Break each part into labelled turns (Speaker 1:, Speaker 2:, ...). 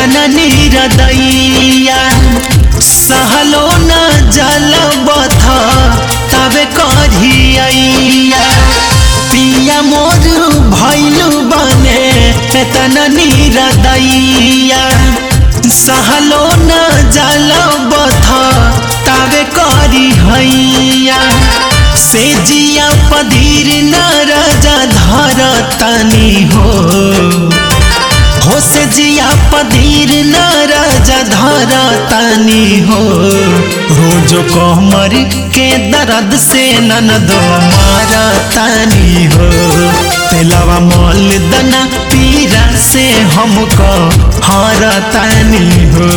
Speaker 1: एतना नीरदैया सहलो न जल बथ तबे करिया पिया मोर भैलू बने एतना नीरदैया सहलो न जल बथ तबे करी हैया से जिया पधीर न राजा धर तनी हो हो से जिया पधीर न राजा धर तनी हो रोज कमर के दर्द से नन दो मारा तनी हो तेलवा मल दना पीरा से हमको हार तनी हो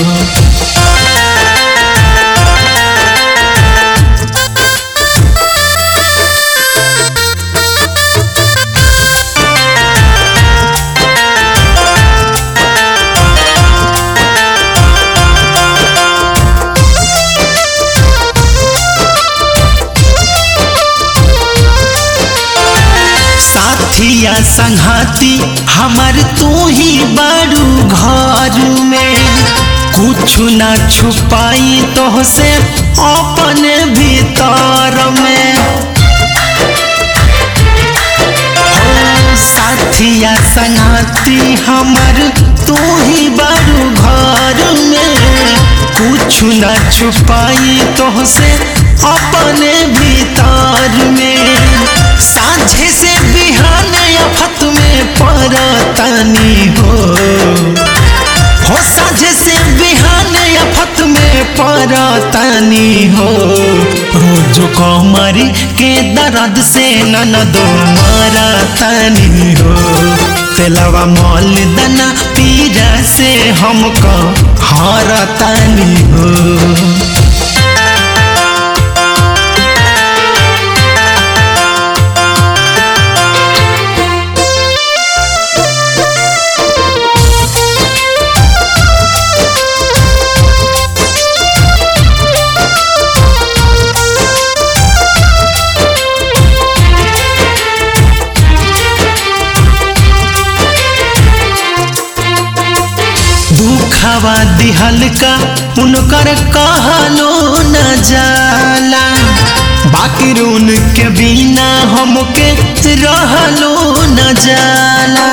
Speaker 1: साथिया संघाती हमार तू ही बारू घर में कुछ ना छुपाई तो से अपने भीतर में हो साथिया संघाती हमार तू ही बारू घर में कुछ ना छुपाई तो से अपने भीतर में साझे से बिहान अफत में परतनी हो हो साझे से बिहान अफत में परतनी हो रोज कमर के दर्द से नन दो मरतनी हो तेलवा मल दना पीरा से हमको हरतनी हो दुखवा दिहल का उनकर कहलो न जाला बाकी रून के बिना हमके रहलो न जाला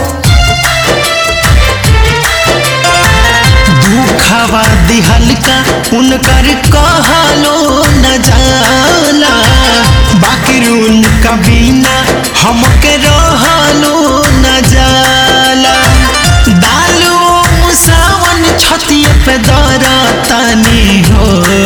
Speaker 1: दुखवा दिहल का उनकर कहलो न जाला बाकी रून का बिना हमके रहलो न जाला दालू मुसावन छतिए पे दरा तनी हो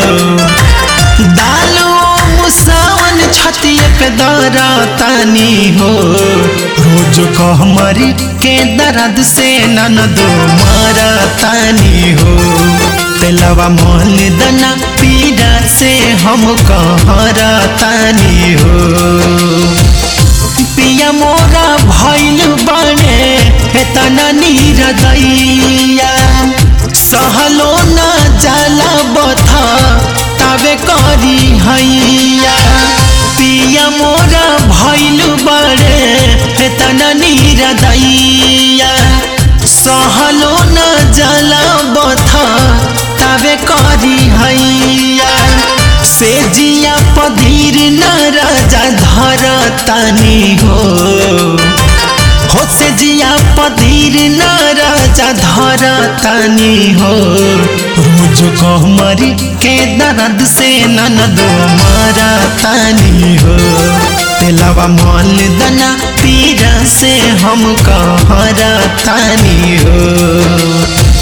Speaker 1: दालू मुसावन छतिए पे दरा तनी हो रोज कहमरी के दर्द से नन दो मारा तनी हो तेलवा मोल दना पीड़ा से हम कहरा तनी हो पिया मोरा भैल बने एतना नीरदैया सहलो न जाला बथा तबे करी हैया पिया मोरा भैल बड़े एतना नीरदैया सहलो न जाला बथा तबे करी हैया से जिया पधीर न राजा धर तनी हो हो से जिया पधीर न राजा धर तनी हो रोज कहमरी के दर्द से नन दो मारा तनी हो तेलवा मल दना पीरा से हम कहरा तनी हो